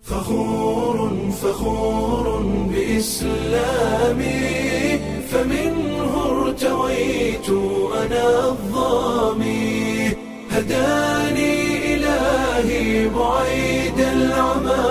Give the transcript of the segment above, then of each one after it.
فخور فخور بإسلامي فمنه ارتويت أنا الظامي هداني إلهي بعيد العمى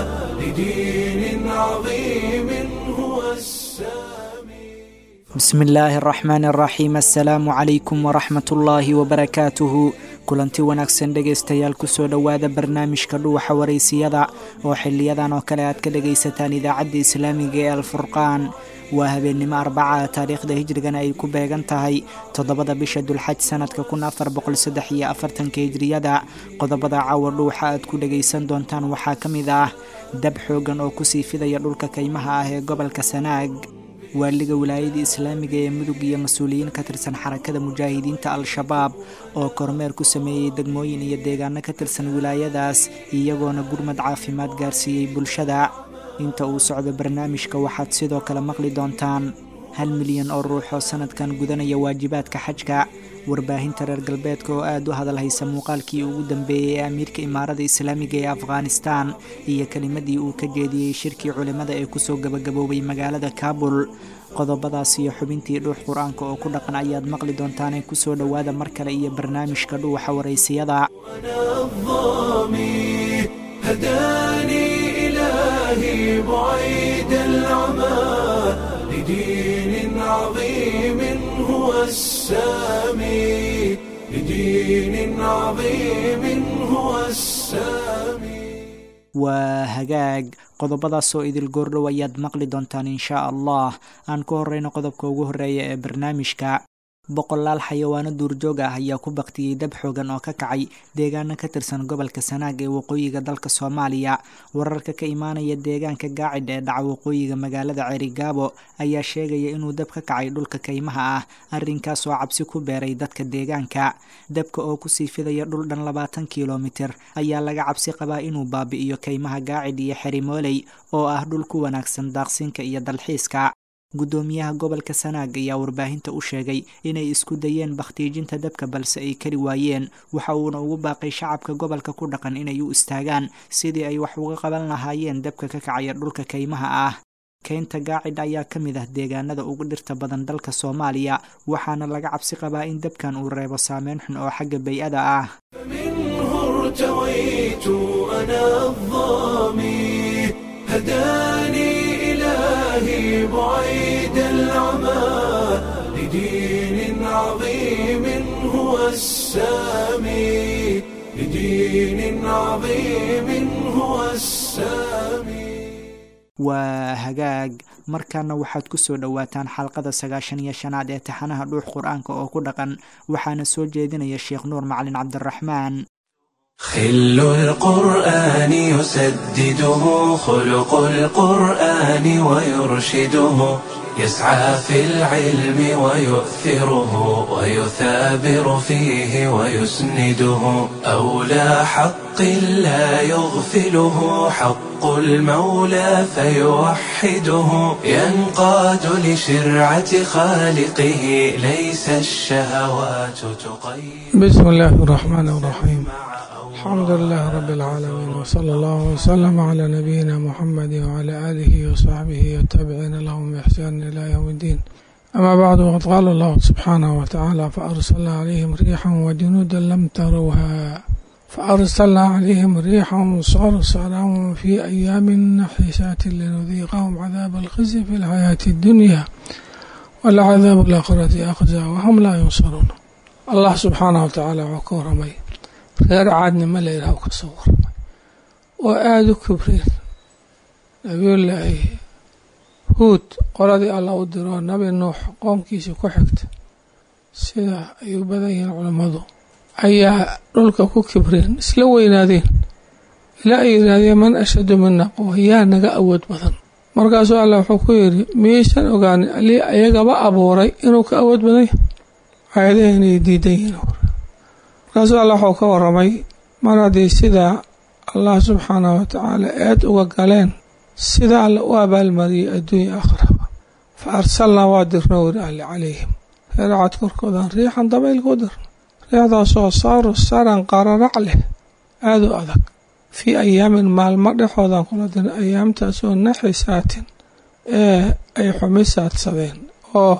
لدين عظيم هو السامي bismi illaahi araxmaan araxiim assalaamu calaykum waraxmat ullaahi wabarakaatuhu kulanti wanaagsan dhegaystayaal kusoo dhowaada barnaamijka dhuuxa waraysiyada oo xiliyadan oo kale aad ka dhagaysataan idaacadda islaamiga ee alfurqaan waa habeennimo arbaca taariikhda hijrigana ay ku beegan tahay toddobada bisha dulxaj sanadka kun afar boqol saddex iyo afartanka hijriyada qodobada caawa dhuuxa aad ku dhagaysan doontaan waxaa ka mid ah dab xoogan oo kusii fidaya dhulka kaymaha ah ee gobolka sanaag waaliga wilaayada islaamiga ee mudug iyo mas-uuliyiin ka tirsan xarakada mujaahidiinta al-shabaab oo kormeer ku sameeyey degmooyin iyo deegaano ka tirsan wilaayadaas iyagoona gurmad caafimaad gaarsiiyey bulshada inta uu socdo barnaamijka waxaad sidoo kale maqli doontaan hal milyan oo ruux oo sanadkan gudanaya waajibaadka xajka warbaahinta reer galbeedka oo aad u hadalhaysa muuqaalkii ugu dambeeyey ee amiirka imaarada islaamiga ee afghanistan iyo kelimadii uu ka jeediyey shirkii culimmada ee kusoo gabagaboobay magaalada kaabul qodobadaas iyo xubintii dhuux qur-aanka oo ku dhaqan ayaad maqli doontaanee kusoo dhowaada mar kale iyo barnaamijka dhuuxa waraysiyada أنا الظامي هداني إلهي بعيد العمى لدين عظيم هو السامي لدين عظيم هو السامي waa hagaag qodobadaasoo idil goordhow ayaad maqli doontaan inshaa allah aan ku horeyno qodobka ugu horeeya ee barnaamijka boqolaal xayawaano duurjoog ah ayaa ku baktiyey dab xoogan oo ka kacay deegaano ka tirsan gobolka sanaag ee waqooyiga dalka soomaaliya wararka ka imaanaya deegaanka gaacidh ee dhaca waqooyiga magaalada ceerigaabo ayaa sheegaya inuu dab ka kacay dhulka kaymaha ah arrinkaas oo cabsi ku beeray dadka deegaanka dabka oo kusii fidaya dhul dhan labaatan kilomitir ayaa laga cabsi qabaa inuu baabi'iyo kaymaha gaacidh iyo xerimooley oo ah dhul ku wanaagsan daaqsinka iyo dalxiiska guddoomiyaha gobolka sanaag ayaa warbaahinta u sheegay inay isku dayeen bakhtiijinta dabka balse ay kari waayeen waxa uuna ugu baaqay shacabka gobolka ku dhaqan inay u istaagaan sidii ay wax uga qaban lahaayeen dabka ka kacaya dhulka kaymaha ah keynta gaacidh ayaa ka mid ah deegaanada ugu dhirta badan dalka soomaaliya waxaana laga cabsi qabaa in dabkan uu reebo saameyn xun oo xagga bay-ada ah فمنه ارتويت أنا الظامي هداني إلهي بعيد العمى لدين عظيم هو السامي لدين عظيم هو السامي waa hagaag markaana waxaad ku soo dhowaataan xalqada sagaashan iyo shanaad ee taxanaha dhuux qur-aanka oo ku dhaqan waxaana soo jeedinaya sheekh nuur macalin cabdiraxmaan خل القرآن يسدده خلق القرآن ويرشده يسعى في العلم ويؤثره ويثابر فيه ويسنده أولى حق لا يغفله حق المولى فيوحده ينقاد لشرعة خالقه ليس الشهوات تقيد بسم الله الرحمن الرحيم الحمد لله رب العالمين وصلى الله وسلم على نبينا محمد وعلى آله وصحبه والتابعين لهم بإحسان إلى يوم الدين أما بعد وقد قال الله سبحانه وتعالى فأرسلنا عليهم ريحا وجنودا لم تروها فأرسلنا عليهم ريحا صرصرا في أيام نحسات لنذيقهم عذاب الخزي في الحياة الدنيا والعذاب الآخرة أخزى وهم لا ينصرون الله سبحانه وتعالى وكورمي reer caadnimo la yidhaah ka soo warramay oo aada u kibreen nabiyullaahi huud qoladii alla u diroo nabi nuux qoomkiisii ku xigta sida ay u badan yihiin culammadu ayaa dhulka ku kibreen isla weynaadeen ilaa ay yidhaahdeen man ashadu mina quwa yaa naga awood badan markaasuu alla wuxuu ku yidhi miyaysan ogaanin alii ayagaba abuuray inuu ka awood badan yahay aayadaha inay diidan yihiin markaasuu alla waxuu ka waramay mar haddii sidaa allah subxaanahu watacaala eed uga galeen sida alla u abaalmariyey adduunya akhraba fa arsalnaa waa dirno wiri alle calayhim reeracad korkoodan riixan dabaylka u dirno riixdaasoo saaru saran qararac leh aada u adag fii ayaamin maalmo dhexoodan kula dirnay ayaamtaasoo naxisaatin ee ay xumisaadsadeen oo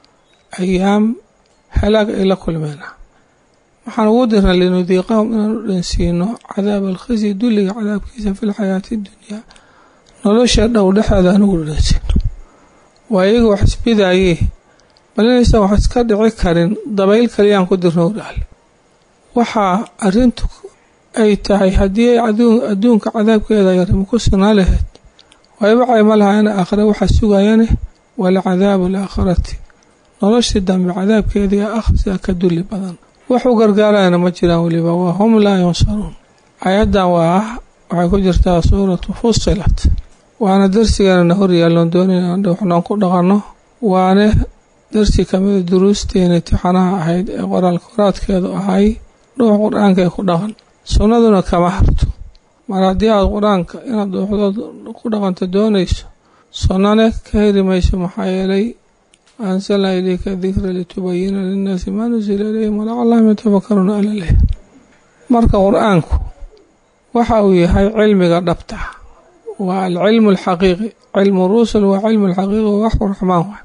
ayaam halaag ay la kulmeena waxaan ugu dirnay linudiiqahum inaan u dhansiino cadaab alkhisi dulliga cadaabkiisa fi lxayaati dunyaa nolosha dhow dhexeeda aan ugu dhansiino waa iyaga wax isbidaayee bal inaysan wax iska dhici karin dabayl kaliyaan ku dirno udhaale waxaa arrintu ay tahay haddii ay adduunka cadaabkeeda yarimo ku sinaa lahayd wayba cayma lahaayana aakhire waxaa sugayane walcadaabu alaakhirati noloshii dambe cadaabkeedii akhsia ka dulli badan wax u gargaarayana ma jiraan weliba waa hum laa yunsaruun ayaddan waa ah waxay ku jirtaa suuratu fusilat waana darsigeennana horyaalloon doonayna waxnoon ku dhaqanno waane darsi kamida duruusteena tixanaha ahayd ee qoraal koraadkeedu ahay dhuux qur-aanka ee ku dhaqan sunnaduna kama harto mar haddii aad qur-aanka inaad dhuuxdood ku dhaqanto doonayso sunnane ka heri mayso maxaa yeelay ansalnaa ilayka dikra litubayina linnaasi maa nusila ilayhim walacallahum yatafakaruuna ala leh marka qur-aanku waxa uu yahay cilmiga dhabta waa alcilmu alxaqiiqi cilmu rusul waa cilmu alxaqiiqi waa waxu raxmaan waay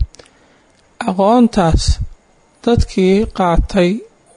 aqoontaas dadkii qaatay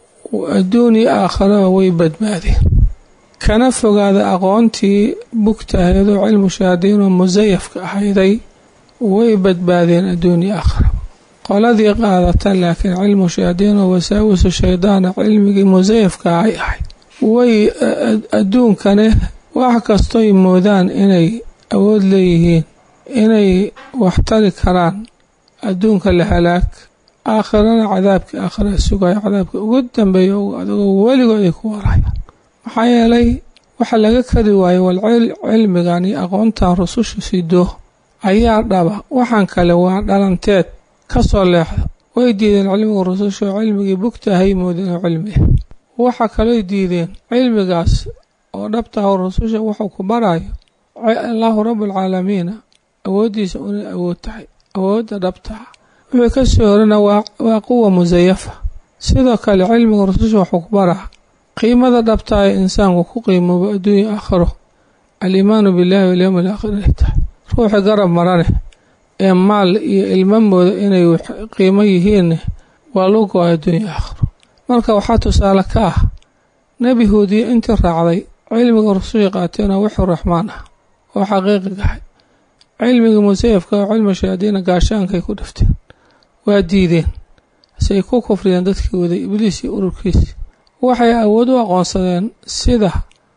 adduun iyo aakharaba way badbaadeen kana fogaada aqoontii bugta ahayd oo cilmu shahaadiin oo musayafka ahayday way badbaadeen adduun iyo aakharaba qoladii qaadata laakiin cilmu shahaadiin oo wasaawisu shaydaana cilmigii musayafka ay ahayd way adduunkane wax kastoy moodaan inay awood leeyihiin inay waxtari karaan adduunka la halaag aakhirana cadaabkii aakhira sugaya cadaabka ugu dambeeya adagoo weligood ay ku warayaan maxaa yeelay waxa laga kari waayo wal cilmigan iyo aqoontan rususha sido ayaa dhaba waxaan kale waa dhalanteed ka soo leexda way diideen cilmiga rususha oo cilmigii bugtahay moodeen oo cilmi ah waxa kalooy diideen cilmigaas oo dhabtaha rususha wuxuu ku barayo allaahu rabbulcaalamiina awooddiisa unay awood tahay awoodda dhabtaha wixii ka soo horana waa quwa musayafa sidoo kale cilmiga rususha wuxuu ku baraa qiimada dhabtaa ee insaanku ku qiimoobo adduunya aakhiro aliimaanu billaahi walyowmi alaakhir ay tahay ruuxii garab marane ee maal iyo ilmo mooda inay qiimo yihiinne waa loo go-ay adduunya aakhiro marka waxaa tusaale ka ah nebi huudiye intii raacday cilmiga rususha qaateenoo wixii raxmaan ah oo xaqiiqigahay cilmigii musayafka oo cilmi shayaadiina gaashaankay ku dhifteen waa diideen say ku kufriyeen dadkii waday ibliis iyo ururkiisi waxay awood u aqoonsadeen sida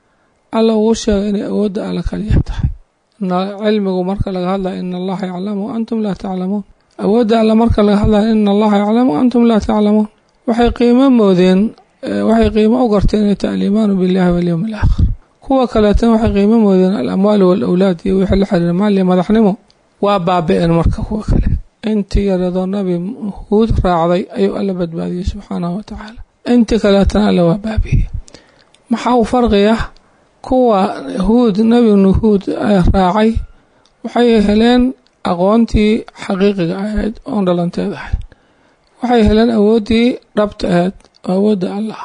alla ugu sheegay inay awoodda alla kaliya tahay cilmigu marka laga hadlaya ina allaha yaclamu antum laa taclamuun awoodda alla marka laga hadlaya ina allaha yaclamu antum laa taclamuun waxay qiimo moodeen waxay qiimo u garteen inay tahay aliimaanu billahi walyowmi alaakhir kuwa kaleetana waxay qiimo moodeen alamwaalu waalawlaad iyo wixii la xiriira maal iyo madaxnimo waa baabi-een marka kuwa kale intii yaradoo nabi huud raacday ayuu alla badbaadiyey subxaanahu wa tacaala intii kaleetana alla waa baabi'iyey maxaa u farqi ah kuwa huud nebi nuhuud raacay waxay heleen aqoontii xaqiiqiga ahayd oon dhalanteed ahayd waxay heleen awooddii dhabta ahayd oo awoodda allah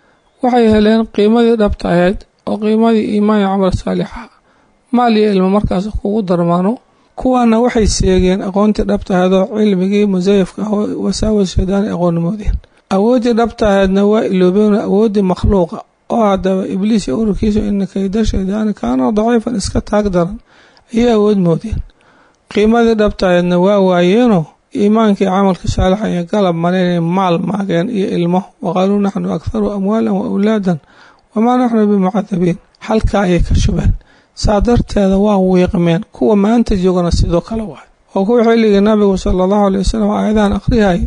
waxay heleen qiimadii dhabta ahayd oo qiimadii iimaan iyo camal saalixa maal iyo ilmo markaas kugu darmaano kuwaana waxay seegeen aqoontii dhabta ahayd oo cilmigii musayafka ah wasaawas shaydaani aqoonnimoodeen awooddii dhabta ahaydna waa iloobeen awooddii makhluuqa oo haddaba ibliis iyo ururkiisa ina kayda shaydaani kaana daciifan iska taag daran ayay awood moodeen qiimadii dhabta ahaydna waa waayeenoo iimaankii camalka saalixa ay galab mareen maal maageen iyo ilmo waqaaluu naxnu akharu amwaalan wa awlaadan wamaa naxnu bimucadabiin halkaa ayay ka shubeen saa darteeda waa wiiqmeen kuwa maanta joogana sidoo kale waay oo kuwa xilligii nabigu sala allahu alay wasalam aayadahan akhrihay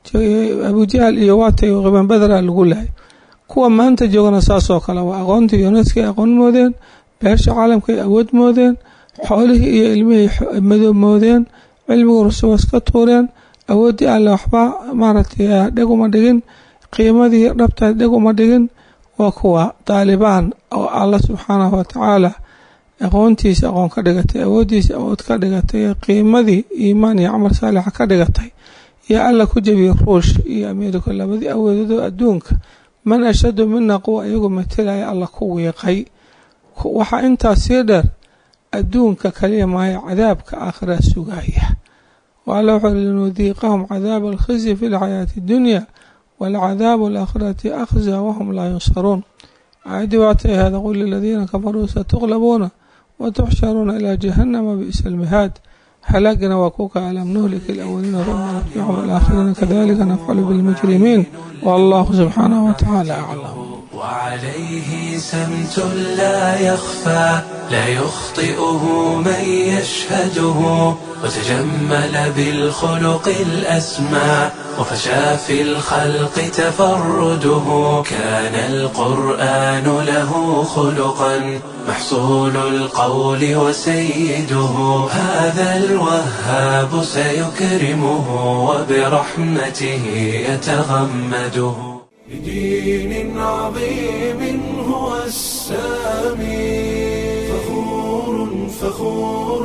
abujahal iyo waatay wiiqmeen badra lagu lahay kuwa maanta joogana saasoo kale waa aqoontii yuneska ay aqoon moodeen beesha caalamkaay awood moodeen xoolihii iyo ilmihii madoob moodeen cilmigu rusuwas ka tuureen awooddii alle waxba maaragtay dheg uma dhigin qiimadii dhabta dheg uma dhigin waa kuwa daalibaan oo alla subxaanahu watacaala aqoontiisa aqoon ka dhigatay awooddiisa awood ka dhigatay qiimadii iimaan iyo camal saalixa ka dhigatay iyo alla ku jebiyey ruush iyo ameerika labadii awoodoodoo adduunka man ashadu mina quwa iyagu matalaya alla ku wiiqay waxaa intaas sii dheer adduunka kaliya maayo cadaabka aakhiraa sugaya waala wuxuu uri linudiiqahum cadaaba alkhizyi fi lxayaati اdunya walcadaabu alaakhirati akhza wahum laa yunsaruun aayadii waatay ahaada qul liladiina kafaruu satuqlabuuna watuxsharuuna ilaa jahanama bi'sa almihaad halaagana waa kuka alam nuhlika alawaliina uma natbicum alaakhiriina kadalika nafcalu bilmujrimiin wallahu subxaanahu watacaala aclam وعليه سمت لا يخفى لا يخطئه من يشهده وتجمل بالخلق الأسمى وفشى في الخلق تفرده كان القرآن له خلقا محصول القول وسيده هذا الوهاب سيكرمه وبرحمته يتغمده بدين عظيم هو السامي فخور فخور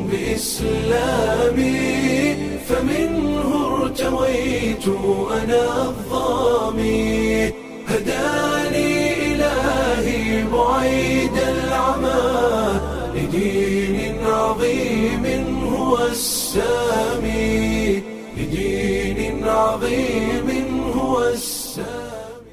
بإسلامي فمنه ارتويت أنا الظامي هداني إلهي بعيد العمى لدين عظيم هو السامي لدين عظيم هو السامي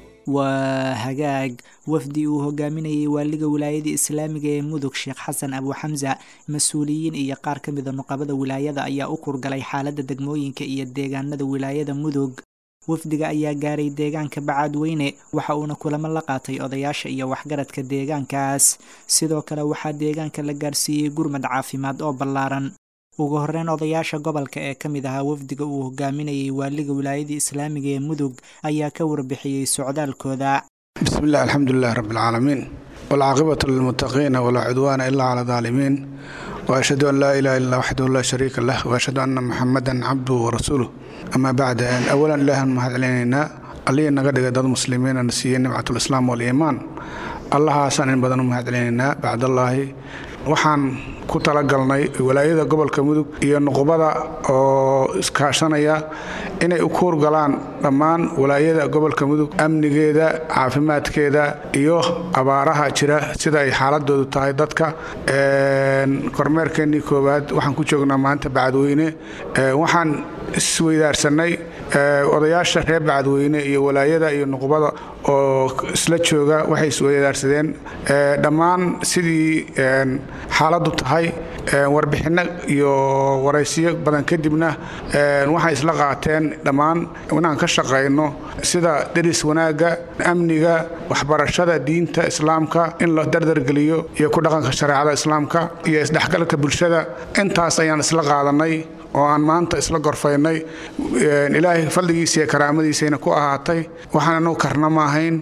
waa hagaag wafdi uu hogaaminayay waaliga wilaayada islaamiga ee mudug sheekh xasan abu xamsa mas-uuliyiin iyo qaar ka mida nuqabada wilaayada ayaa u kurgalay xaaladda degmooyinka iyo deegaanada wilaayada mudug wafdiga ayaa gaaray deegaanka bacaadweyne waxa uuna kulamo la qaatay odayaasha iyo waxgaradka deegaankaas sidoo kale waxaa deegaanka la gaarsiiyey gurmad caafimaad oo ballaaran ugu horeyn odayaasha gobolka ee ka mid ahaa wafdiga uu hogaaminayay waaliga wilaayada islaamiga ee mudug ayaa ka warbixiyey socdaalkooda بسم الله الحمد لله رب العالمين والعاقبة للمتقين ولا عدوان إلا على الظالمين وأشهد أن لا إله إلا وحده لا شريك له وأشهد أن محمدا عبده ورسوله أما بعد أن أولا إله المهد علينا اللي نقدر ضد المسلمين نسيين نبعة الإسلام والإيمان الله حسن إن بدن المهد علينا بعد الله waxaan ku talagalnay walaayada gobolka mudug iyo nuqubada oo iskaashanaya inay u kuurgalaan dhammaan walaayada gobolka mudug amnigeeda caafimaadkeeda iyo abaaraha jira sida ay xaaladoodu tahay dadka kormeerkeenii koowaad waxaan ku joognaa maanta bacadweyne waxaan isweydaarsanay odayaasha reer bacadweyne iyo walaayada iyo nuqubada oo isla jooga waxay isweydaarsadeen dhammaan sidii xaaladdu tahay warbixinno iyo waraysiyo badan kadibna waxay isla qaateen dhammaan inaan ka shaqayno sida deris wanaagga amniga waxbarashada diinta islaamka in la dardargeliyo iyo ku dhaqanka shareecada islaamka iyo isdhexgalka bulshada intaas ayaan isla qaadanay oo aan maanta isla gorfaynay ilaahay fadligiisa iyo karaamadiisayna ku ahaatay waxaan anagu karna ma ahayn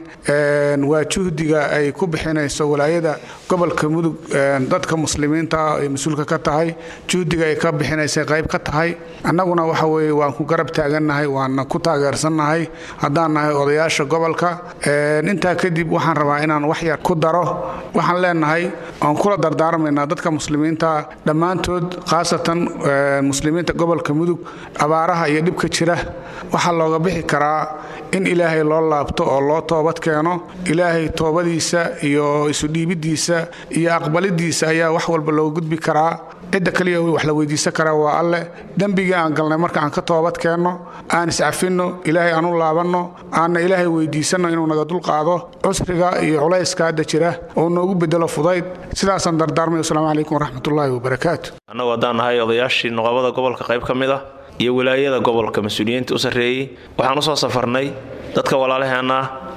waa juhdiga ay ku bixinayso walaayada gobolka mudug dadka muslimiinta ah ay mas-uulka ka tahay juhdiga ay ka bixinaysay qayb ka tahay annaguna waxa weeye waan ku garab taagannahay waana ku taageersannahay haddaan nahay odayaasha gobolka intaa kadib waxaan rabaa inaan wax yar ku daro waxaan leenahay aan kula dardaarmaynaa dadka muslimiinta dhammaantood khaasatan muslimiinta gobolka mudug abaaraha iyo dhibka jira waxaa looga bixi karaa in ilaahay loo laabto oo loo toobad keeno ilaahay toobadiisa iyo isudhiibidiisa iyo aqbalidiisa ayaa wax walba looga gudbi karaa cidda kaliya wax la weydiisan karaa waa alleh dembigii aan galnay marka aan ka toobad keenno aan iscafinno ilaahay aan u laabanno aanna ilaahay weydiisanno inuu naga dulqaado cusriga iyo culayska hadda jira oo noogu bedelo fudayd sidaasaan dardaarmay wasalaamu calaykum waraxmatullaahi wabarakaatu annagu haddaan nahay odayaashii nuqabada gobolka qayb ka mid ah iyo wilaayada gobolka mas-uuliyiinta u sarreeyey waxaan u soo safarnay dadka walaalaheenna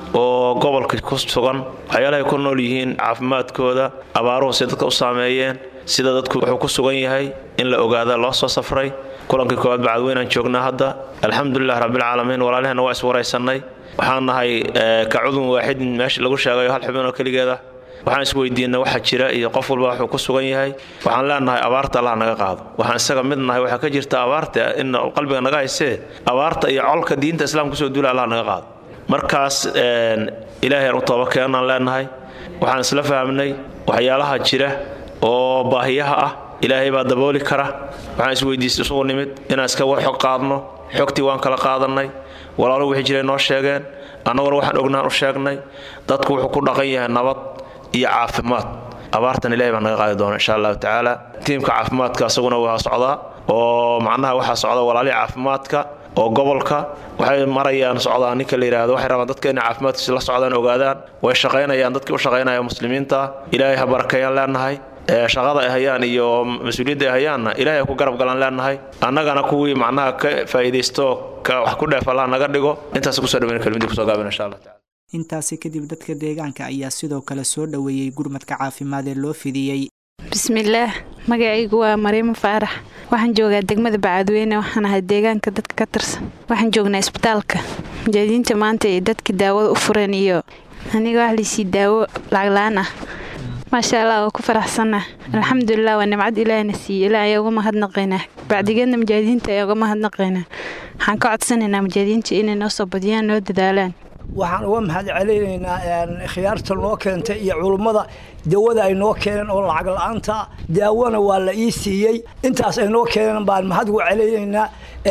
oo gobolka ku sugan waxyaalahay ku nool yihiin caafimaadkooda abaaruhu si dadka u saameeyeen sida dadku wuxuu ku sugan yahay in la ogaada loo soo safray kulankii koowaad bacadweynaan joognaa hadda alxamdulilah rabbilcaalamiin walaalaheenna waa iswaraysannay waxaan nahay ka cudun waaxidin meesha lagu sheegayo hal xubin oo keligeeda waxaan isweydiinay waxa jira iyo qof walba wuxuu ku sugan yahay waxaan leenahay abaarta allah naga qaado waxaan isaga mid nahay waxaa ka jirta abaarta in qalbiga naga haysee abaarta iyo colka diinta islaamka kusoo duula allah naga qaado markaas ilaahay aan u tooba keenaan leenahay waxaan isla fahmnay waxyaalaha jira oo baahiyaha ah ilaahay baa dabooli kara waxaan isweydiistay isugu nimid inaan iska xog qaadno xogtii waan kala qaadannay walaalo wixii jiray noo sheegeen annaguna waxaan ognaan u sheegnay dadku wuxuu ku dhaqan yahay nabad iyo caafimaad abaartan ilahay baa naga qaadi doona insha allahu tacaala tiimka caafimaadka isaguna waa socdaa oo macnaha waxaa socda walaalihii caafimaadka oo gobolka waxay marayaan socdaan ninka la yidhaahdo waxay rabaan dadka inay caafimaadkiisa la socdaan ogaadaan way shaqaynayaan dadkii u shaqaynaya muslimiinta ilaahay ha barakeeyaan leenahay shaqada ay hayaan iyo mas-uuliyadda ay hayaanna ilaahay ku garab galaan leenahay annagana kuwii macnaha ka faa'iidaysto wax ku dheef allah naga dhigo intaas kusoo dhaweyn kelmadii kusoo gaabin insha allah tacala intaasi kadib dadka deegaanka ayaa sidoo kale soo dhoweeyey gurmadka caafimaad ee loo fidiyey bismillaah magacaygu waa mariimo faarax waxaan joogaa degmada bacadweyne waxaan ahay deegaanka dadka ka tirsan waxaan joognaa isbitaalka mujahidiinta maanta ay dadka daawada u fureen iyo aniga wax laysii daawo lacagla-aan ah maasha allah waa ku faraxsanah alxamdulilah waa nimcad ilaahna siiye ilaa ayaa uga mahadnaqaynaa bacdigeedna mujaahidiinta ayaa uga mahadnaqaynaa waxaan ka codsanaynaa mujaahidiinta inay noo soo badiyaan noo dadaalaan waxaan uga mahad celinaynaa khiyaarta noo keentay iyo culummada dawada ay noo keeneen oo lacag la-aanta daawona waa la ii siiyey intaas ay noo keeneen baan mahad uga celinaynaa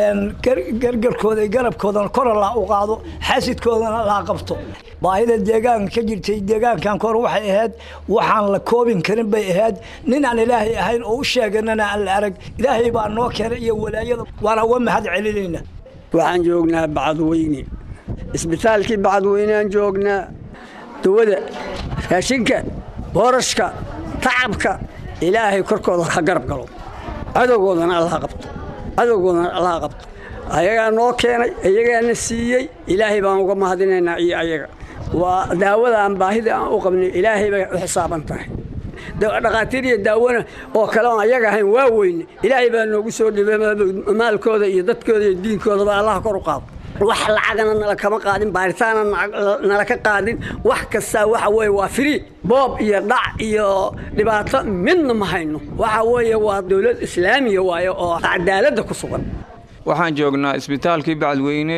gargarkooda garabkoodana kora laa u qaado xasidkoodana laa qabto baahida deegaanka ka jirtay deegaankan kor waxay ahayd waxaan la koobin karin bay ahayd nin aan ilaahay ahayn oo u sheeganana aan la arag ilaahay baa noo keenay iyo walaayada waana uga mahad celinaynaa waxaan joognaa bacadweyne isbitaalkii bacadweyneaan joognaa dawada raashinka boorashka tacabka ilaahay korkooda ha garab galo cadowgoodana allaha qabto cadowgoodana allaha qabto ayagaa noo keenay ayagaana siiyey ilaahay baan uga mahadinaynaa iyo ayaga waa daawada aan baahida aan u qabnay ilaahay bay u xisaaban tahay dhakhaatiir iyo daawona oo kale oon ayaga ahayn waa weyne ilaahay baa noogu soo dhibay maalkooda iyo dadkooda iyo diinkoodaba allaha kor u qaado wax lacagana nala kama qaadin baaritaana nala ka qaadin wax kastaa waxa weye waa frii boob iyo dhac iyo dhibaato midna ma hayno waxa weeye waa dowlad islaamiya waaye oo cadaaladda ku sugan waxaan joognaa isbitaalkii bacadweyne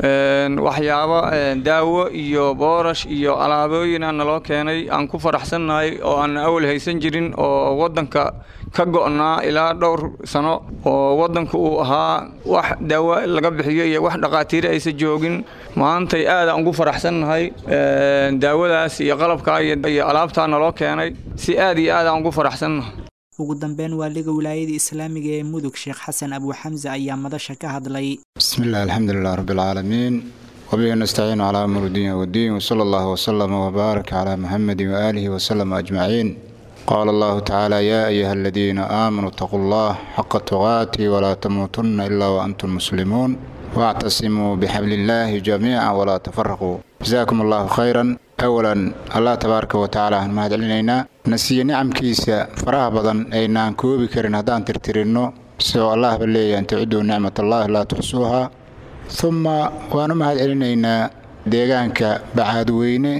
waxyaabo daawo iyo boorash iyo alaabooyin aan naloo keenay aan ku faraxsannahay oo aan awal haysan jirin oo waddanka ka go'naa ilaa dhowr sano oo waddanka uu ahaa wax daawo laga bixiyo iyo wax dhaqaatiire aysan joogin maantay aadaan ugu faraxsannahay daawadaas iyo qalabkaa iyo alaabtaa naloo keenay si aad iyo aadaan ugu faraxsannahay ugu dambeyn waaliga wilaayada islaamiga ee mudug sheekh xasan abuuxamse ayaa madasha ka hadlay bismi illah alxamdulilah rabbilcaalamiin wabihi nastaciinu calaa amur diin wadiin wsala allahu wsalama wbaarak calaa muxamedi waaalihi wasalama ajmaciin qaala allahu tacaala yaa ayuha aladiina aamanuu itaquu allah xaqa tuqaati walaa tamuutunna ilaa waantum muslimuun waactasimuu bixabli illaahi jamiica walaa tafaraquu jasaakum allahu khayran awalan allah tabaaraka wa tacaala aan mahad celinaynaa na siiye nicamkiisa faraha badan aynaan koobi karin haddaan tirtirinno sidoo allahba leeyahy an taciduu nicmatallaahi laa tuxsuuhaa humma waan u mahad celinaynaa deegaanka bacaadweyne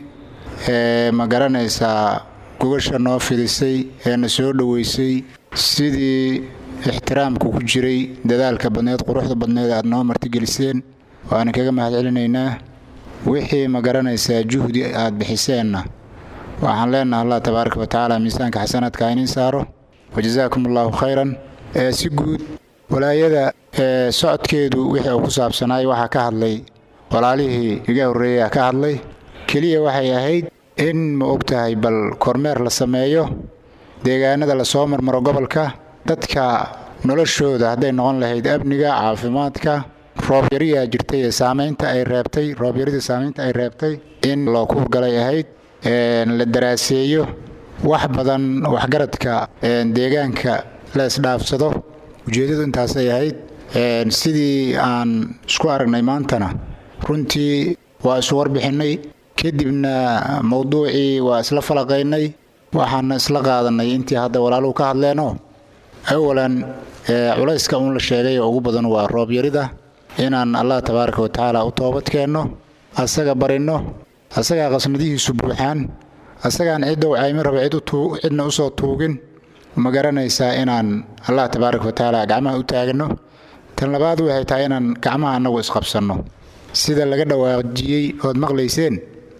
ee ma garanaysaa gogasha noo fidisay ee na soo dhoweysay sidii ixtiraamku ku jiray dadaalka badneed quruxda badneed aad noo martigeliseen waana kaga mahad celinaynaa wixii ma garanaysaa juhdi aad bixiseenna waxaan leenaha allah tabaaraka wa tacaala miisaanka xasanaadka inin saaro wajasaakum allahu khayran ee si guud walaayada ee socodkeedu wixii uu ku saabsanaay waxaa ka hadlay walaalihii iga horreeyaa ka hadlay keliya waxay ahayd in ma og tahay bal kormeer la sameeyo deegaanada lasoo marmaro gobolka dadka noloshooda hadday noqon lahayd amniga caafimaadka roobyariyaa jirtay ee saamaynta ay reebtay roobyaridii saamaynta ay reebtay in loo kuurgalay ahayd la daraaseeyo wax badan waxgaradka deegaanka la isdhaafsado ujeeddadu intaasay ahayd sidii aan isku aragnay maantana runtii waa isu warbixinnay kadibna mowduucii waa isla falaqaynay waxaana isla qaadannay intii hadda walaaluhu ka hadleenoo awalan culayska uun la sheegay oo ugu badan waa roobyarida inaan allah tabaaraka wa tacaala u toobad keenno asaga barinno asagaa qasnadihiisu buuxaan asagaan ciddow caymi raba cidna usoo tuugin ma garanaysaa inaan allah tabaaraka wa tacaala gacmaha u taagno tan labaad waxay tahay inaan gacmaha annagu isqabsanno sida laga dhawaajiyey ood maqlayseen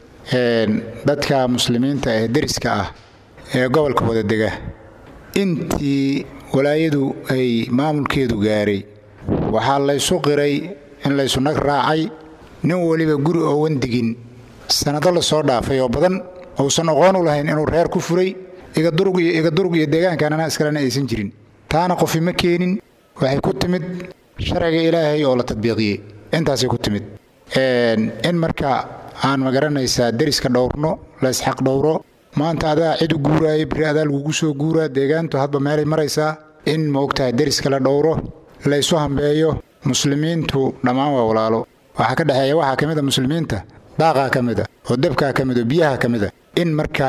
dadka muslimiinta ee deriska ah ee gobolka wadadega intii walaayadu ay maamulkeedu gaaray waxaa laysu qiray in laysu nag raacay nin weliba guri oo wandigin sannado la soo dhaafay oo badan uusan aqoon u lahayn inuu reer ku furay iga durug iyo iga durug iyo deegaankan anaa iskalena aysan jirin taana qofi ma keenin waxay ku timid sharciga ilaahay oo la tadbiiqiyey intaasay ku timid in marka aan magaranaysaa deriska dhowrno laysxaq dhowro maanta adaa cid u guuraayo biri adaa lagugu soo guuraa deegaantu hadba meelay maraysaa in maogtahay deriska la dhowro laysu hambeeyo muslimiintu dhammaan waa walaalo waxaa ka dhexeeya waxaa ka mid a muslimiinta daaqaa ka mid a oo dabkaa ka mid oo biyaha ka mid a in marka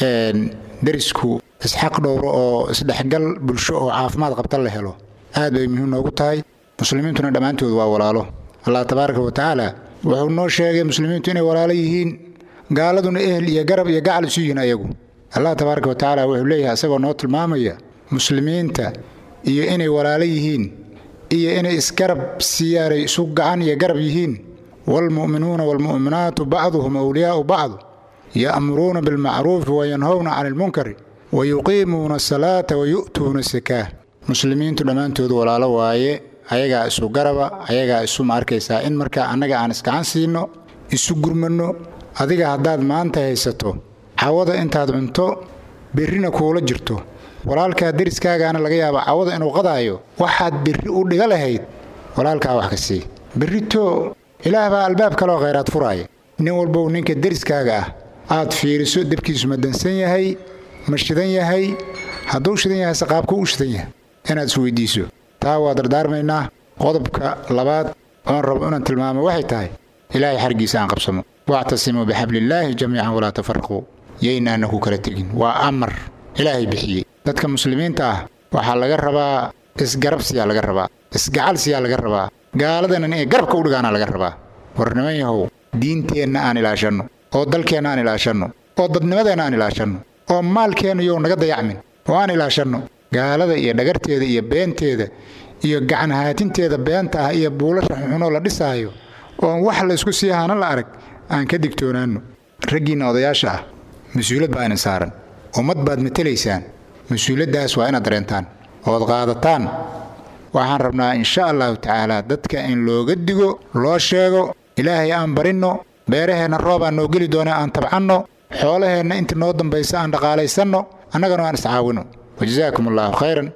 derisku isxaq dhowro oo isdhexgal bulsho oo caafimaad qabta la helo aad bay muhiim noogu tahay muslimiintuna dhammaantood waa walaalo allah tabaaraka wa tacaala wuxuu noo sheegay muslimiintu inay walaalo yihiin gaaladuna ehel iyo garab iyo gacal isu yihiin ayagu allah tabaaraka wa tacaala wuxuu leeyahay isagoo noo tilmaamaya muslimiinta iyo inay walaalo yihiin iyo inay isgarab siyaaray isu gacan iyo garab yihiin waalmu'minuuna waalmu'minaatu bacduhum awliyaa'u bacd ya'muruuna bilmacruufi wayanhowna cani ilmunkari wayuqiimuuna asalaata wayu'tuuna asakaa muslimiintu dhammaantood walaalo waaye ayagaa isu garaba ayagaa isu ma arkaysaa in markaa annaga aan isgacan siinno isu gurmanno adiga haddaad maanta haysato cawada intaad cunto berrina kuula jirto walaalkaa deriskaagaana laga yaaba cawada inuu qadaayo waxaad berri u dhiga lahayd walaalkaa wax ka sii berrito ilaah baa albaab kaloo khayraad furaaya nin walbow ninka deriskaaga ah aad fiiriso debkiisu ma dansan yahay ma shidan yahay hadduu shidan yahay saqaabkuu u shidan yahay inaad isweydiiso taa waa dardaarmaynaa qodobka labaad oon rabo inaan tilmaamo waxay tahay ilaahay xargiisa aan qabsamo wactasimuu bixabliillaahi jamiican walaa tafaraquu yaynaana ku kala tegin waa amar ilaahay bixiyey dadka muslimiinta ah waxaa laga rabaa isgarabsiyaa laga rabaa isgacalsiyaa laga rabaa gaaladanan inay garabka u dhigaana laga rabaa war niman yahow diinteenna aan ilaashanno oo dalkeenna aan ilaashanno oo dadnimadeenna aan ilaashanno oo maalkeenna yow naga dayacmin oo aan ilaashanno gaalada iyo dhagarteeda iyo beenteeda iyo gacanhaatinteeda beenta ah iyo buulasha xunxunoo la dhisaayo oon wax laysku sii hana la arag aan ka digtoonaanno raggiinna odayaasha ah mas-uulad baa idin saaran ummad baad matelaysaan mas-uuladdaas waa inaad dareentaan ood qaadataan waxaan rabnaa insha allahu tacaala dadka in looga digo loo sheego ilaahay aan barinno beeraheenna roobaan noo geli doona aan tabcanno xoolaheenna inta noo dambaysa aan dhaqaalaysanno annagana aan iscaawinno wajazaakum allahu khayran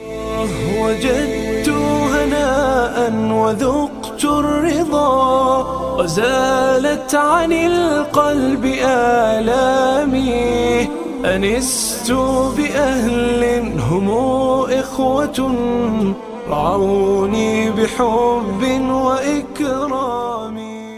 وجدت هناء وذقت الرضا وزالت عن القلب آلامي أنست بأهل هم إخوة رعوني بحب وإكرام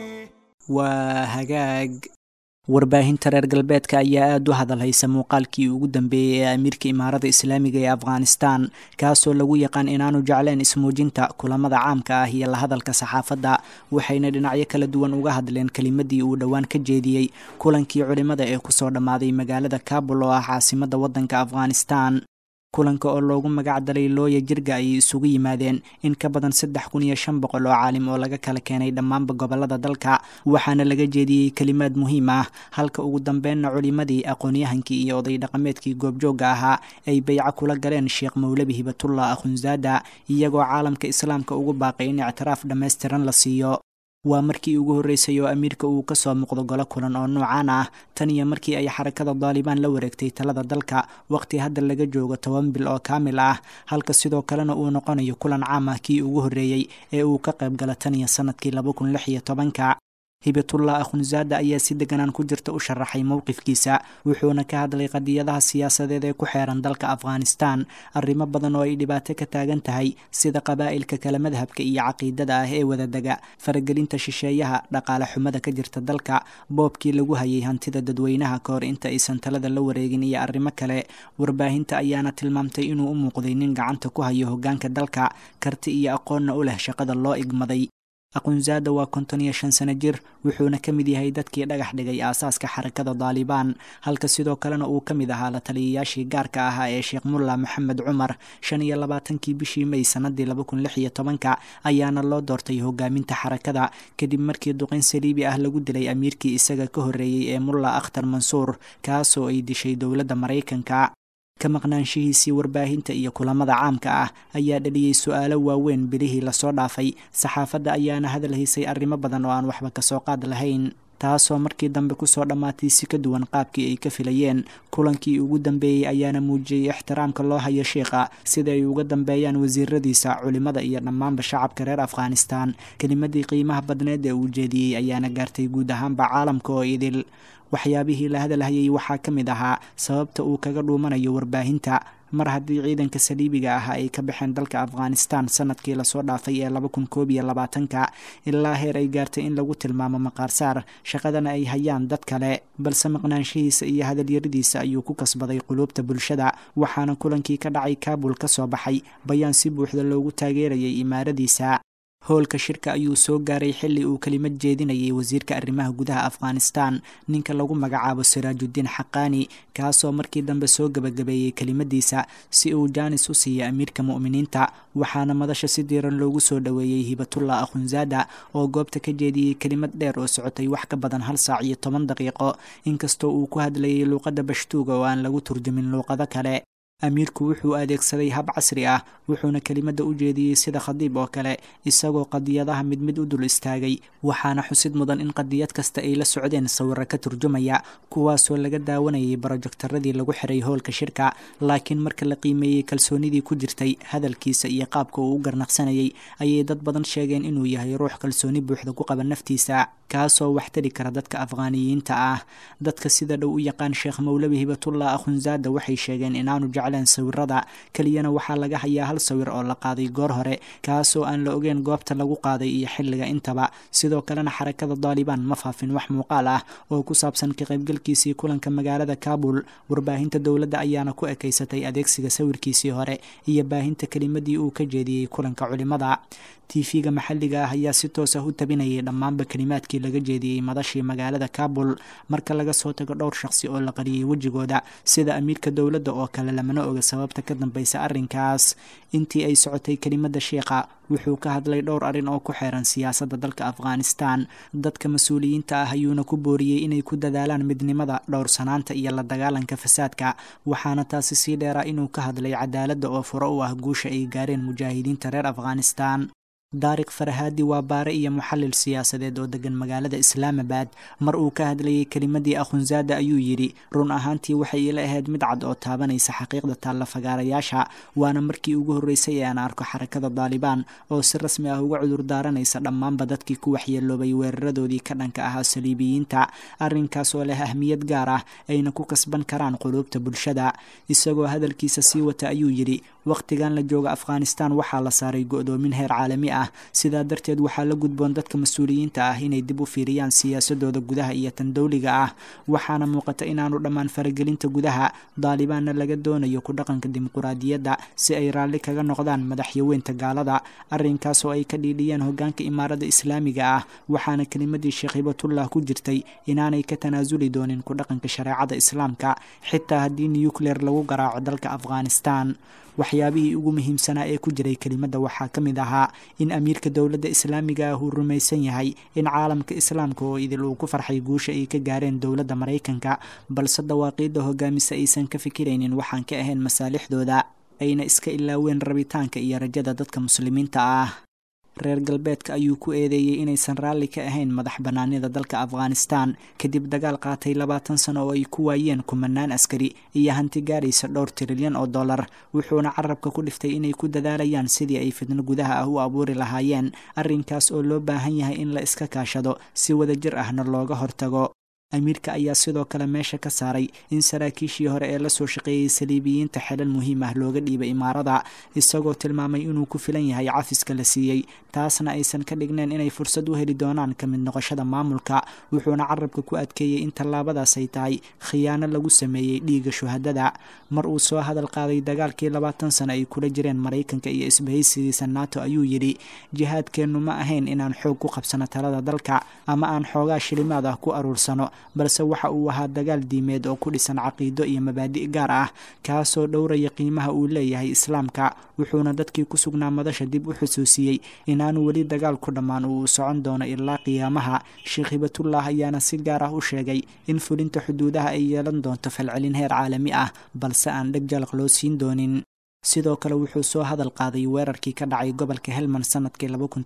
waa hagaag warbaahinta reer galbeedka ayaa aada u hadalhaysa muuqaalkii ugu dambeeyey ee amiirka imaarada islaamiga ee afghanistan kaasoo lagu yaqaan inaanu jecleen ismuujinta kulamada caamka ah iyo la hadalka saxaafadda waxayna dhinacyo kala duwan uga hadleen kelimadii uu dhowaan ka jeediyey kulankii culimada ee kusoo dhammaaday magaalada kabul oo ah caasimadda waddanka afghanistan kulanka oo loogu magac dalay looya jirga ayay isugu yimaadeen in ka badan saddex kun iyo shan boqol oo caalim oo laga kala keenay dhammaanba gobolada dalka waxaana laga jeediyey kelimaad muhiim ah halka ugu dambeynna culimadii aqoon-yahankii iyo oday dhaqameedkii goobjoogga ahaa ay bayco kula galeen sheekh mowlabi hibatullah akhunzaada iyagoo caalamka islaamka ugu baaqay in ictiraaf dhammaystiran la siiyo waa markii ugu horreysay oo amiirka uu ka soo muuqdo golo kulan oo noocaan ah tan iyo markii ay xarakada daalibaan la wareegtay talada dalka waqti hadda laga joogo toban bil oo kaamil ah halka sidoo kalena uu noqonayo kulan caam ah kii ugu horreeyey ee uu ka qayb gala tan iyo sanadkii laba kun lix iyo tobanka hibatullah akhunzaada ayaa si deganaan ku jirta u sharaxay mowqifkiisa wuxuuna ka hadlay qadiyadaha siyaasadeed ee ku xeeran dalka afghanistan arrimo badan oo ay dhibaato ka taagan tahay sida qabaa'ilka kala madhabka iyo caqiidada ah ee wadadega faragelinta shisheeyaha dhaqaale xumada ka jirta dalka boobkii lagu hayay hantida dadweynaha ka hor inta aysan talada la wareegin iyo arrimo kale warbaahinta ayaana tilmaamtay inuu u muuqday nin gacanta ku hayo hoggaanka dalka karti iyo aqoonna u leh shaqada loo igmaday aqunzaada waa konton iyo shan sano jir wuxuuna ka mid yahay dadkii dhagax dhigay aasaaska xarakada daalibaan halka sidoo kalena uu ka mid ahaa la taliyayaashii gaarka ahaa ee sheekh mulla maxamed cumar shan iyo labaatankii bishii may sanadii laba kun lix iyo tobanka ayaana loo doortay hogaaminta xarakada kadib markii duqin saliibi ah lagu dilay amiirkii isaga ka horreeyey ee mulla akhtar mansuur kaasoo ay dishay dowladda maraykanka ka maqnaanshihiisii warbaahinta iyo kulamada caamka ah ayaa dhaliyey su-aalo waaweyn bilihii lasoo dhaafay saxaafadda ayaana hadal haysay arrimo badan oo aan waxba kasoo qaad lahayn taasoo markii dambe kusoo dhammaatay si ka duwan qaabkii ay ka filayeen kulankii ugu dambeeyey ayaana muujiyey ixtiraamka loo hayo sheikha sida ay uga dambeeyaan wasiiradiisa culimada iyo dhammaanba shacabka reer afghanistan kelimadii qiimaha badneed ee uu jeediyey ayaana gaartay guud ahaanba caalamka oo idil waxyaabihii la hadalhayay waxaa ka mid ahaa sababta uu kaga dhuumanayo warbaahinta mar haddii ciidanka saliibiga ah ay ka baxeen dalka afghanistan sanadkii lasoo dhaafay ee laba kun koob iyo labaatanka ilaa heer ay gaartay in lagu tilmaamo maqaarsaar shaqadana ay hayaan dad kale balse maqnaanshihiisa iyo hadalyaradiisa ayuu ku kasbaday quluubta bulshada waxaana kulankii ka dhacay kaabul ka soo baxay bayaan si buuxda loogu taageerayay imaaradiisa howlka shirka ayuu soo gaaray xilli uu kelimad jeedinayay wasiirka arrimaha gudaha afghanistan ninka lagu magacaabo siraajudiin xaqaani kaasoo markii dambe soo gebagabeeyey kelimadiisa si uu jaanis u siiya amiirka mu'miniinta waxaana madasha si diiran loogu soo dhoweeyey hibatullah akhunzaada oo goobta ka jeediyey kelimad dheer oo socotay wax ka badan hal saac iyo toban daqiiqo inkastoo uu ku hadlayay luuqadda bashtuuga oo aan lagu turjumin luuqado kale amiirku wuxuu adeegsaday hab casri ah wuxuuna kelimadda u jeediyey sida khadiib oo kale isagoo qadiyadaha mid mid u dul istaagay waxaana xusid mudan in qadiyad kasta ay la socdeen sawiro ka turjumaya kuwaasoo laga daawanayay barojektaradii lagu xiray howlka shirka laakiin marka la qiimeeyey kalsoonidii ku jirtay hadalkiisa iyo qaabka uu u garnaqsanayay ayay dad badan sheegeen inuu yahay ruux kalsooni buuxda ku qaba naftiisa kaasoo waxtari kara dadka afghaaniyiinta ah dadka sida dhow u yaqaan sheekh mowlabi hibatullah akhunzaada waxay sheegeen inaanu jecleen sawirada keliyana waxaa laga hayaa hal sawir oo la qaaday goor hore kaasoo aan la ogeyn goobta lagu qaaday iyo xilliga intaba sidoo kalena xarakada daalibaan ma faafin wax muuqaal ah oo ku saabsan ka qaybgalkiisii kulanka magaalada kaabul warbaahinta dowladda ayaana ku ekaysatay adeegsiga sawirkiisii hore iyo baahinta kelimadii uu ka jeediyey kulanka culimada tv-ga maxalliga ah ayaa si toos ah u tabinayay dhammaanba kelimaadkii laga jeediyey madashii magaalada kaabul marka laga soo tago dhowr shaqsi oo la qariyey wejigooda sida amiirka dowladda oo kale lamana oga sababta ka dambeysa arrinkaas intii ay socotay kelimada sheikha wuxuu ka hadlay dhowr arrin oo ku xeeran siyaasadda dalka afghanistan dadka mas-uuliyiinta ah ayuuna ku booriyey inay ku dadaalaan midnimada dhowrsanaanta iyo la dagaalanka fasaadka waxaana taasi sii dheeraa inuu ka hadlay cadaaladda oo furo u ah guusha ay gaareen mujaahidiinta reer afghanistan daariq farhaadi waa baare iyo muxallil siyaasadeed oo degan magaalada islaamabad mar uu ka hadlayay kelimadii akhunzaada ayuu yidhi run ahaantii waxay ila ahayd mid cad oo taabanaysa xaqiiqda taalla fagaarayaasha waana markii ugu horreysay ee aan arko xarakada daalibaan oo si rasmi ah uga cudur daaranaysa dhammaanba dadkii ku waxyeeloobay weeraradoodii ka dhanka ahaa saliibiyiinta arrinkaas oo leh ahmiyad gaar ah ayna ku kasban karaan quluubta bulshada isagoo hadalkiisa sii wata ayuu yidhi wakhtigan la jooga afghanistan waxaa la saaray go-doomin heer caalami ah sidaa darteed waxaa la gudboon dadka mas-uuliyiinta ah inay dib u fiiriyaan siyaasadooda gudaha iyo tan dowliga ah waxaana muuqata inaanu dhammaan faragelinta gudaha daalibaanna laga doonayo ku dhaqanka dimuquraadiyadda si ay raalli kaga noqdaan madaxyaweynta gaalada arrinkaas oo ay ka dhiidhiyeen hogaanka imaaradda islaamiga ah waxaana kelimadii sheekh hibatullah ku jirtay inaanay ka tanaasuli doonin ku dhaqanka shareecada islaamka xitaa haddii nucleer lagu garaaco dalka afghanistan waxyaabihii ugu muhiimsanaa ee ku jiray kelimadda waxaa ka mid ahaa in amiirka dowladda islaamiga ah uu rumaysan yahay in caalamka islaamka oo idil uu ku farxay guusha ay ka gaareen dowladda maraykanka balse dawaaqiidda hogaamisa aysan ka fikiraynin waxaan ka ahayn masaalixdooda ayna iska ilaaween rabitaanka iyo rajada dadka muslimiinta ah reer galbeedka ayuu ku eedeeyey inaysan raalli ka ahayn madax bannaanida dalka afghanistan kadib dagaal qaatay labaatan sano oo ay ku waayeen kumanaan askari iyo hanti gaadhaysa dhowr tirilyan oo dollar wuxuuna carabka ku dhiftay inay ku dadaalayaan sidii ay fidno gudaha ah u abuuri lahaayeen arrinkaas oo loo baahan yahay in la iska kaashado si wadajir ahna looga hortago amiirka ayaa sidoo kale meesha ka saaray in saraakiishii hore ee lasoo shaqeeyey saliibiyiinta xelal muhiim ah looga dhiibay imaarada isagoo tilmaamay inuu ku filan yahay cafiska la siiyey taasna aysan ka dhigneen inay fursad u heli doonaan ka mid noqoshada maamulka wuxuuna carabka ku adkeeyey in tallaabadaas ay tahay khiyaano lagu sameeyey dhiiga shuhadada mar uu soo hadal qaaday dagaalkii labaatan sano ay kula jireen maraykanka iyo isbahaysigiisa nato ayuu yidhi jihaadkeennu ma ahayn inaan xoog ku qabsano talada dalka ama aan xoogaa shilimaad ah ku aruursano balse waxa uu ahaa dagaal diimeed oo ku dhisan caqiido iyo mabaadi' gaar ah kaasoo dhowraya qiimaha uu leeyahay islaamka wuxuuna dadkii ku sugnaa madasha dib u xusuusiyey inaanu weli dagaal ku dhammaan uu socon doono ilaa qiyaamaha sheekh hibatullah ayaana si gaar ah u sheegay in fulinta xuduudaha ay yeelan doonto falcelin heer caalami ah balse aan dheg jalaq loo siin doonin sidoo kale wuxuu soo hadal qaaday weerarkii ka dhacay gobolka helmand sanadkii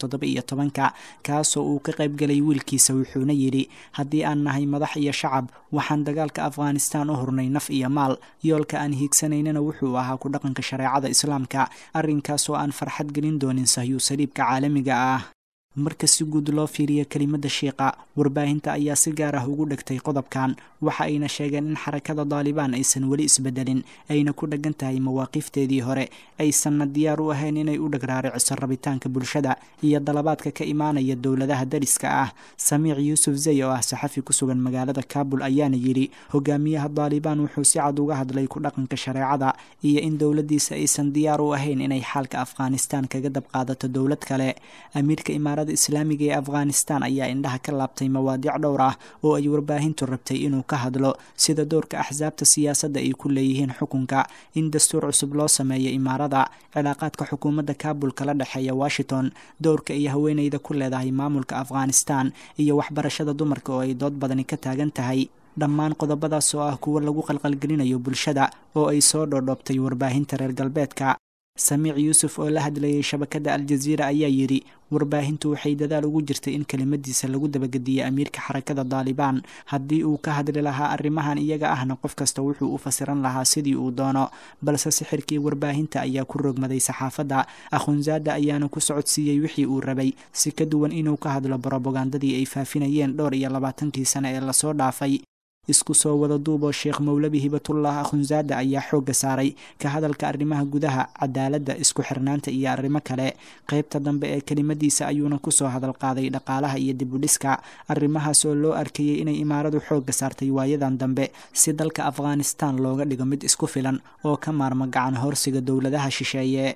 ka kaasoo uu ka qaybgelay wiilkiisa wuxuuna yidhi haddii aan nahay madax iyo shacab waxaan dagaalka afghanistan u hurnay naf iyo maal yoolka aan hiigsanaynana wuxuu ahaa ku dhaqanka shareecada islaamka arrinkaasoo aan farxad gelin doonin sahyuu saliibka caalamiga ah marka si guud loo fiiriyo kelimada shiiqa warbaahinta ayaa si gaar ah ugu dhegtay qodobkan waxa ayna sheegeen in xarakada daalibaan aysan weli isbedelin ayna ku dheggan tahay mawaaqiifteedii hore aysanna diyaar u ahayn inay u dhagraariciso rabitaanka bulshada iyo dalabaadka ka imaanaya dowladaha dariska ah samiic yuusuf zey oo ah saxafi ku sugan magaalada kaabul ayaana yidhi hogaamiyaha daalibaan wuxuu si cad uga hadlay ku dhaqanka shareecada iyo in dowladdiisa aysan diyaar u ahayn inay xaalka afghanistan kaga dabqaadato dowlad kale amiirka imaarada islaamiga ee afghanistan ayaa indhaha ka laabtay mawaadiic dhowr ah oo ay warbaahintu rabtay inuu ka hadlo sida doorka axsaabta siyaasadda ay ku leeyihiin xukunka in dastuur cusub loo sameeyo imaarada cilaaqaadka xukuumadda kaabul kala dhexeeya washington doorka iyo haweeneyda ku leedahay maamulka afghanistan iyo waxbarashada dumarka oo ay dood badani ka taagan tahay dhammaan qodobadaas oo ah kuwo lagu qalqalgelinayo bulshada oo ay soo dhoodhoobtay warbaahinta reer galbeedka samiic yuusuf oo la hadlayay shabakadda aljaziira ayaa yidhi warbaahintu waxay dadaal ugu jirtay in kelimadiisa lagu dabagediyo amiirka xarakada daalibaan haddii uu ka hadli lahaa arrimahan iyaga ahna qof kasta wuxuu u fasiran lahaa sidii uu doono balse sixirkii warbaahinta ayaa ku rogmaday saxaafadda akhunzaada ayaana ku socodsiiyey wixii uu rabay si ka duwan inuu ka hadlo brobagandadii ay faafinayeen dhowr iyo labaatankii sane ee lasoo dhaafay isku soo wada duuboo sheekh mowlabi hibatullah akhunzaada ayaa xoogga saaray ka hadalka arrimaha gudaha cadaaladda isku xirnaanta iyo arrimo kale qaybta dambe ee kelimadiisa ayuuna kusoo hadal qaaday dhaqaalaha iyo dibudhiska arrimahaas oo loo arkayey inay imaaradu xoogga saartay waayadan dambe si dalka afghanistan looga dhigo mid isku filan oo ka maarma gacan horsiga dowladaha shisheeye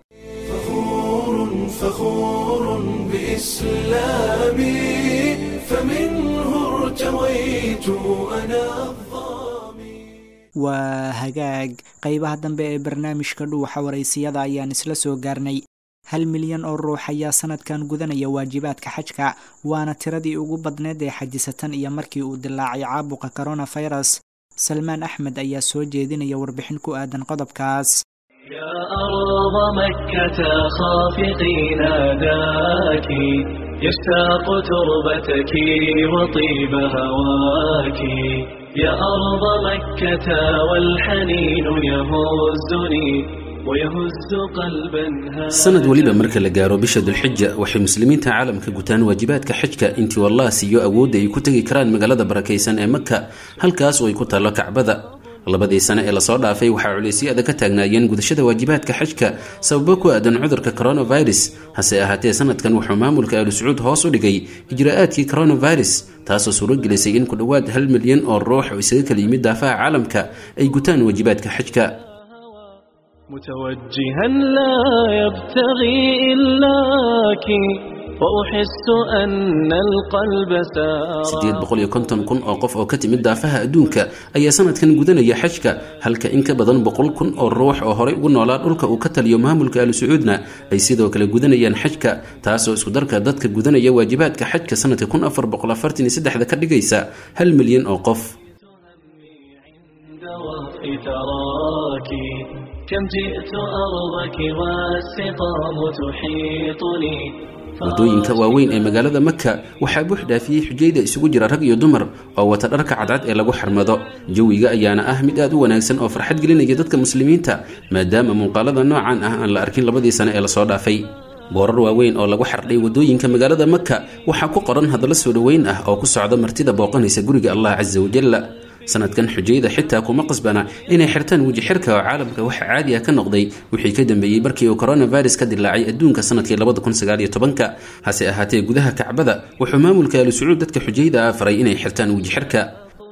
فخور بإسلامي فمنه ارتويت أنا waa hagaag qaybaha dambe ee barnaamijka dhuuxa waraysiyada ayaan isla soo gaarnay hal milyan oo ruux ayaa sanadkan gudanaya waajibaadka xajka waana tiradii ugu badneed ee xajisatan iyo markii uu dilaacay caabuqa coronavirus salmaan axmed ayaa soo jeedinaya warbixin ku aadan qodobkaas يا أرض مكة خافقي ناداك يشتاق تربتك وطيب هواك يا أرض مكة والحنين يهزني ويهز قلبا sanad weliba marka la gaaro bisha dulxija waxay muslimiinta caalamka gutaan waajibaadka xajka intii wallah siiyo awoodda ay ku tegi karaan magaalada barakaysan ee maka halkaas oo ay ku taallo kacbada labadii sane ee lasoo dhaafay waxaa culaysyada ka taagnaayeen gudashada waajibaadka xajka sababo ku aadan cudurka coronavirus hase ahaatee sanadkan wuxuu maamulka aalu sacuud hoos u dhigay ijraa'aadkii coronavirus taasoo suuro gelisay in ku dhowaad hal milyan oo ruux oo isaga kala yimid daafaha caalamka ay gutaan waajibaadka xajka متوجها لا يبتغي إلاك وأحس أن القلب سار sideed boqol iyo konton kun oo qof oo ka timid daafaha adduunka ayaa sanadkan gudanaya xajka halka in ka badan boqol kun oo ruux oo horey ugu noolaa dhulka uu ka taliyo maamulka aalu sacuudna ay sidoo kale gudanayaan xajka taasoo iskudarka dadka gudanaya waajibaadka xajka sanadka kun afar boqol afartan iyo saddexda ka dhigaysa hal milyan oo qof تراك كم جئت أرضك والسقام تحيطني waddooyinka waaweyn ee magaalada maka waxaa buux dhaafiyey xujayda isugu jira rag iyo dumar oo wata dharka cadcad ee lagu xarmado jawiga ayaana ah mid aad u wanaagsan oo farxad gelinaya dadka muslimiinta maadaama muuqaalada noocan ah aan la arkin labadii sane ee lasoo dhaafay boorar waaweyn oo lagu xardhay waddooyinka magaalada maka waxaa ku qoran hadallo soo dhoweyn ah oo ku socda martida booqanaysa guriga allah casa wajalla sanadkan xujayda xitaa kuma qasbana inay xirtaan weji xirka oo caalamka waxa caadi ah ka noqday wixii ka dambeeyey markii uu coronavirus ka dilaacay adduunka sanadkii labadakunsagaalyotobanka hase ahaatee gudaha kacbada wuxuu maamulka aalu sacuud dadka xujayda ah faray inay xirtaan weji xirka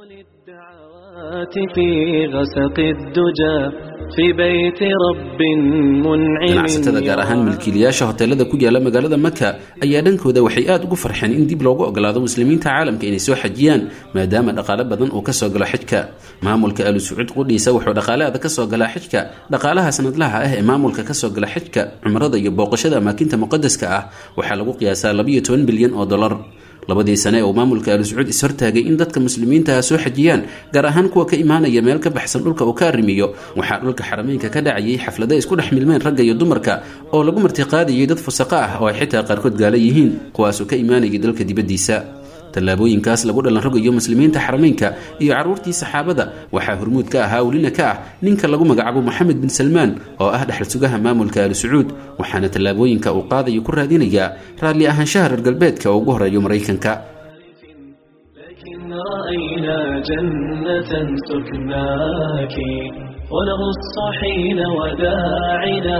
في غسق الدجى في بيت رب منعم ganacsatada gaar ahaan milkiilayaasha hoteelada ku yaala magaalada maka ayaa dhankooda waxay aad ugu farxeen in dib loogu ogolaado muslimiinta caalamka inay soo xajiyaan maadaama dhaqaale badan uu kasoo galo xijka maamulka aalu sacuud qudhiisa wuxuu dhaqaaleada kasoo galaa xijka dhaqaalaha sanadlaha ah ee maamulka kasoo gala xijka cumrada iyo booqashada amaakinta muqadaska ah waxaa lagu qiyaasaa labayo toban bilyan oo dolar labadii sane ee uu maamulka aalu sacuud ishortaagay in dadka muslimiintaha soo xajiyaan gaar ahaan kuwa ka imaanaya meel ka baxsan dhulka uu ka arrimiyo waxaa dhulka xarameynka ka dhacayay xaflado isku dhex milmeen ragga iyo dumarka oo lagu martiqaadayay dad fusaqo ah oo ay xitaa qaarkood gaala yihiin kuwaasoo ka imaanayay dalka dibaddiisa tallaabooyinkaas lagu dhalan rogayo muslimiinta xarameynka iyo carruurtii saxaabada waxaa hormuud ka ahaa welina ka ah ninka lagu magacaabo moxamed bin salmaan oo ah dhexal sugaha maamulka aalu sacuud waxaana tallaabooyinka uu qaadayo ku raadinayaa raalli ahaanshaha reer galbeedka oo ugu horeeyo maraykanka رأينا جنة سكناك ونغص حين وداعنا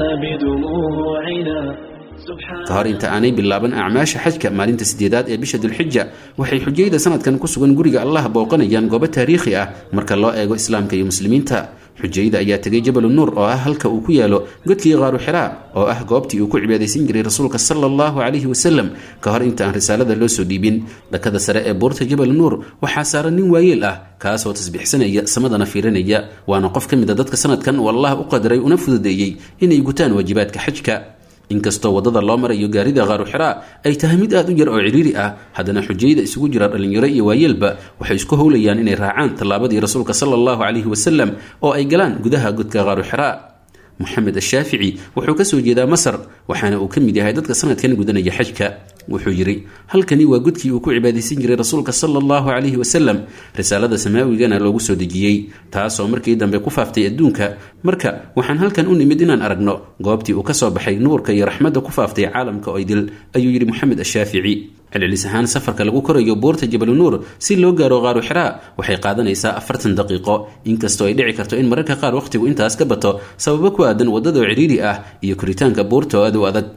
بدموعنا ka hor inta aanay bilaaban acmaasha xajka maalinta sideedaad ee bisha dulxija waxay xujayda sanadkan ku sugan guriga allah booqanayaan goobo taariikhi ah marka loo eego islaamka iyo muslimiinta xujayda ayaa tegay jabalu nuur oo ah halka uu ku yaalo godkii qaaru xiraa oo ah goobtii uu ku cibaadaysan jiray rasuulka sala allahu calayhi wasalam ka hor inta aan risaalada loo soo dhiibin dhakada sare ee buurta jabal nuur waxaa saaran nin waayeel ah kaasoo tasbiixsanaya samadana fiirinaya waana qof ka mid a dadka sanadkan uu allah u qadaray una fududeeyey inay gutaan waajibaadka xajka inkastoo waddada loo marayo gaarida qaaru xiraa ay tahay mid aad u yar oo cidhiiri ah haddana xujayda isugu jira dhallinyaro iyo waayeelba waxay isku howlayaan inay raacaan tallaabadii rasuulka sala allahu calayhi wasalam oo ay galaan gudaha godka qaaru xiraa moxamed ashaafici wuxuu ka soo jeedaa masar waxaana uu ka mid yahay dadka sanadkan gudanaya xajka wuxuu yidhi halkani waa godkii uu ku cibaadaysan jiray rasuulka sala allahu calayhi wasalam risaalada samaawigana loogu soo dejiyey taasoo markii dambe ku faaftay adduunka marka waxaan halkan u nimid inaan aragno goobtii uu ka soo baxay nuurka iyo raxmadda ku faaftay caalamka oo idil ayuu yidhi moxamed ashaafici celcelis ahaan safarka lagu korayo buurta jabalu nuur si loo gaaro qaaru xiraa waxay qaadanaysaa afartan daqiiqo inkastoo ay dhici karto in mararka qaar wakhtigu intaas ka bato sababo ku aadan waddadoo cidhiiri ah iyo koritaanka buurta oo aad u adag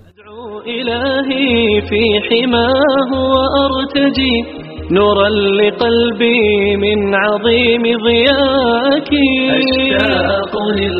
إلهي في حماه وأرتجي نورا لقلبي من عظيم ضياك أشتاق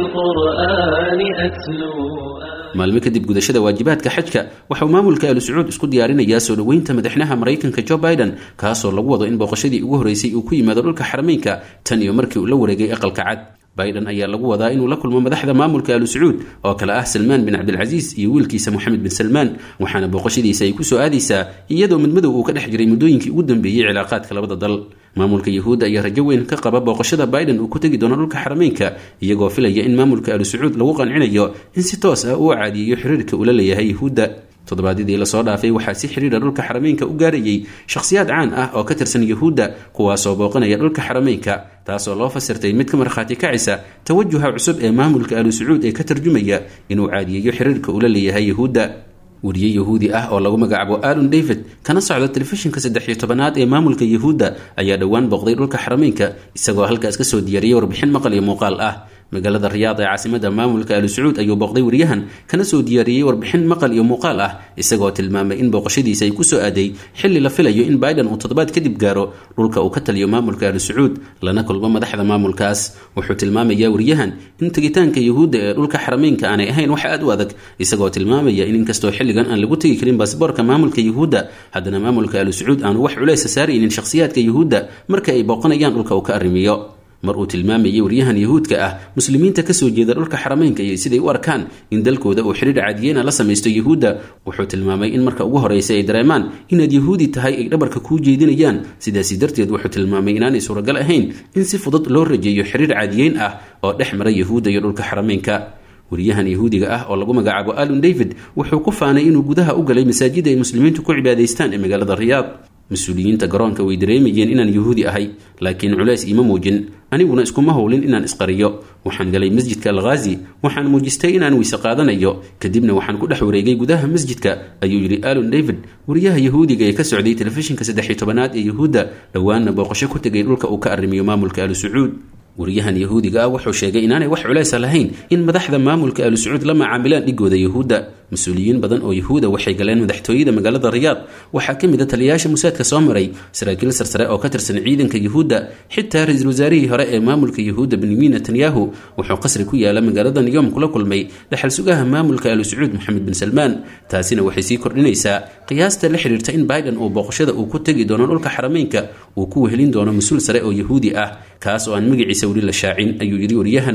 للقرآن أتلو maalmo kadib gudashada waajibaadka xajka waxauu maamulka aalu sacuud isku diyaarinayaa soo dhoweynta madaxnaha maraykanka jo biden kaasoo lagu wado in booqashadii ugu horreysay uu ku yimaado dhulka xarameynka tan iyo markii uu la wareegay aqalka cad biden ayaa lagu wadaa inuu la kulmo madaxda maamulka aalu sacuud oo kale ah salmaan bin cabdilcasiis iyo wiilkiisa moxamed bin salmaan waxaana booqashadiisa ay kusoo aadaysaa iyadoo midmadow uu ka dhex jiray muddooyinkii ugu dambeeyey cilaaqaadka labada dal maamulka yuhuudda ayaa rajo weyn ka qaba booqashada biden uu ku tegi doono dhulka xarameynka iyagoo filaya in maamulka aalu sacuud lagu qancinayo in si toos ah uu caadiyeeyo xiriirka ula leeyahay yuhuudda toddobaadyadii lasoo dhaafay waxaa si xidhiira dhulka xarameynka u gaarayay shakhsiyaad caan ah oo ka tirsan yuhuudda kuwaasoo booqanaya dhulka xarameynka taasoo loo fasirtay mid ka markhaati kacisa tawajuha cusub ee maamulka aalu sacuud ee ka tarjumaya inuu caadiyeeyo xiriirka ula leeyahay yuhuudda weriye yahuudi ah oo lagu magacaabo alon david kana socda telefishinka saddex iyo tobanaad ee maamulka yuhuudda ayaa dhowaan booqday dhulka xarameynka isagoo halkaas kasoo diyaariyey warbixin maqal iyo muuqaal ah magaalada riyaad ee caasimada maamulka aalu sacuud ayuu booqday wariyahan kana soo diyaariyey warbixin maqal iyo muuqaal ah isagoo tilmaamay in booqashadiisa ay kusoo aaday xilli la filayo in biden uu toddobaad kadib gaaro dhulka uu ka taliyo maamulka aalu sacuud lana kulmo madaxda maamulkaas wuxuu tilmaamayaa wariyahan in tegitaanka yuhuudda ee dhulka xarameynka aanay ahayn wax aad u adag isagoo tilmaamaya in inkastoo xilligan aan lagu tegi karin baasboorka maamulka yuhuudda haddana maamulka aalu sacuud aanu wax culeysa saaraynin shakhsiyaadka yuhuudda marka ay booqanayaan dhulka uu ka arrimiyo mar uu tilmaamayay waryahan yuhuudka ah muslimiinta kasoo jeeda dhulka xarameynka iyo siday u arkaan in dalkooda uu xidhiir caadiyeyna la samaysto yuhuudda wuxuu tilmaamay in marka ugu horreysa ay dareemaan inaad yuhuudi tahay ay dhabarka kuu jeedinayaan sidaasi darteed wuxuu tilmaamay inaanay suuragal ahayn in si fudud loo rajeeyo xidhiir caadiyeyn ah oo dhex mara yuhuudda iyo dhulka xarameynka wariyahan yahuudiga ah oo lagu magacaabo alon david wuxuu ku faanay inuu gudaha u galay masaajida ay muslimiintu ku cibaadaystaan ee magaalada riyaad mas-uuliyiinta garoonka way dareemayeen inaan yuhuudi ahay laakiin culays iima muujin aniguna iskuma howlin inaan isqariyo waxaan galay masjidka alkhaazi waxaan muujistay inaan weyse qaadanayo kadibna waxaan ku dhex wareegay gudaha masjidka ayuu yidhi alon david wariyaha yahuudiga ee ka socday telefishinka saddex-iyo tobanaad ee yuhuudda dhowaanna booqasho ku tegay dhulka uu ka arrimiyo maamulka alu sacuud wariyahan yahuudiga ah wuxuu sheegay inaanay wax culeysa lahayn in madaxda maamulka alu sacuud la macaamilaan dhigooda yuhuudda mas-uuliyiin badan oo yuhuuda waxay galeen madaxtooyada magaalada riyaad waxaa ka mid a taliyayaasha musaadka soo maray saraakiil sarsare oo ka tirsan ciidanka yuhuudda xitaa ra-iisul wasaarihii hore ee maamulka yuhuudda benyamin netanyahu wuxuu qasri ku yaala magaalada niyom kula kulmay dhaxal sugaha maamulka alu sacuud moxamed bin salmaan taasina waxay sii kordhinaysaa qiyaasta la xidhiirta in biden uu booqashada uu ku tegi doono dhulka xarameynka uu ku wehelin doono mas-uul sare oo yahuudi ah kaas oo aan magaciisa weli la shaacin ayuu yidhi waryahan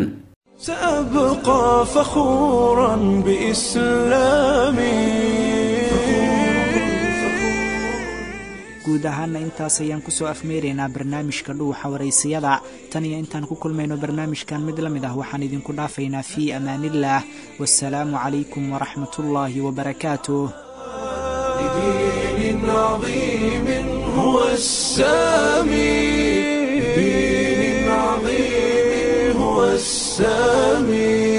سأبقى فخورا بإسلامي guud ahaana intaas ayaan kusoo afmeeraynaa barnaamijka dhuuxa waraysiyada tan iyo intaan ku kulmayno barnaamijkan mid la mid ah waxaan idinku dhaafaynaa fii amaaniillaah wasalaamu calaykum waraxmatullaahi wabarakaatuh لدين عظيم هو السامي لدين عظيم هو السامي